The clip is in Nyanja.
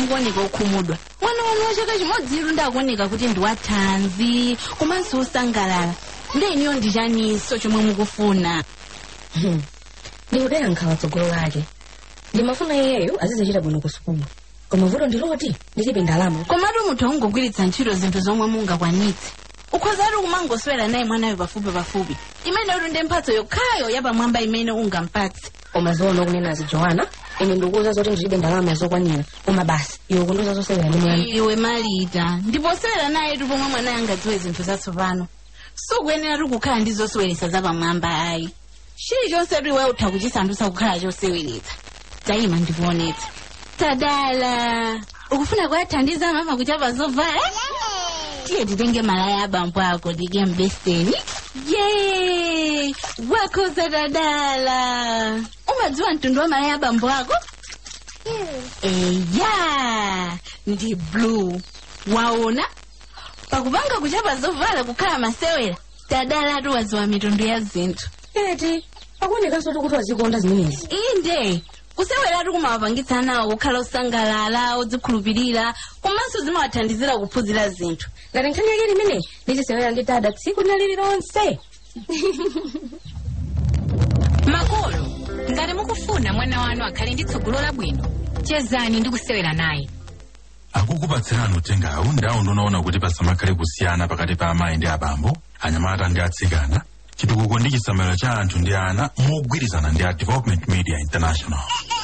mukuoneka okhumudwa mwana wanu wa chaka chimodziru ndakuoneka kuti ndi wathanzi komanso osangalala ndeniyo ndi chaniso chomwe mukufuna ndikudera nkhawa tsogolo lake ndimafuna iyeyo azizichita bwino ku sukulu koma vuto ndiloti ndilibe ndalama komatu munthu ungogwiritsa ntchito zinthu zomwe mungakwanitse ukhozatu kumangoswera naye mwanayo pafupi pafupi imene uli ndi mphatso yokhayo yapamwamba imene ungampatse koma zoona kunenazi joana ine ndikuuza zoti ndilibe ndalama zokwanira koma basi iwe kundiuza zosewera ndi mwana iwe malita ndiposewera naye tu pomwe mwanayo angadziwe zinthu zatsopano sukuyenera tu kukhala ndi zoseweretsa zapamwamba ayi chilichonse tu iwe utha kuchisandutsa kukhala choseweretsa tayima ndikuonetse tadala ukufuna kuyathandiza mama kuchapa zovala tiye titenge malaya abambo ako tike mbeseni ye wakhoza tadala umadziwa mtundu wa malaya abambo ako eya ndi blue waona pakupanga kuchapa zovala kukhala masewera tadala tu wadziwa mitundu ya zinthu eti akuonekanso kuti wazikonda zimenezi inde kuseweratu kumawapangitsa nawo kukhala osangalala odzikhulupirira komanso zimawathandizira kuphunzira zinthu ngati nkhani yake limene ndizisewera ndi dada tsiku lina lililonse makolo ngati mukufuna mwana wanu akhale ndi tsogolo labwino chezani ndi kusewera naye akukupatsirani uthengawu ndawo ndonaona kuti pasamakhale kusiyana pakati pa amayi ndi abambo anyamata ndi atsikana chitukuko ndi chisamaliro cha anthu ndi ana mogwirizana ndi a development media international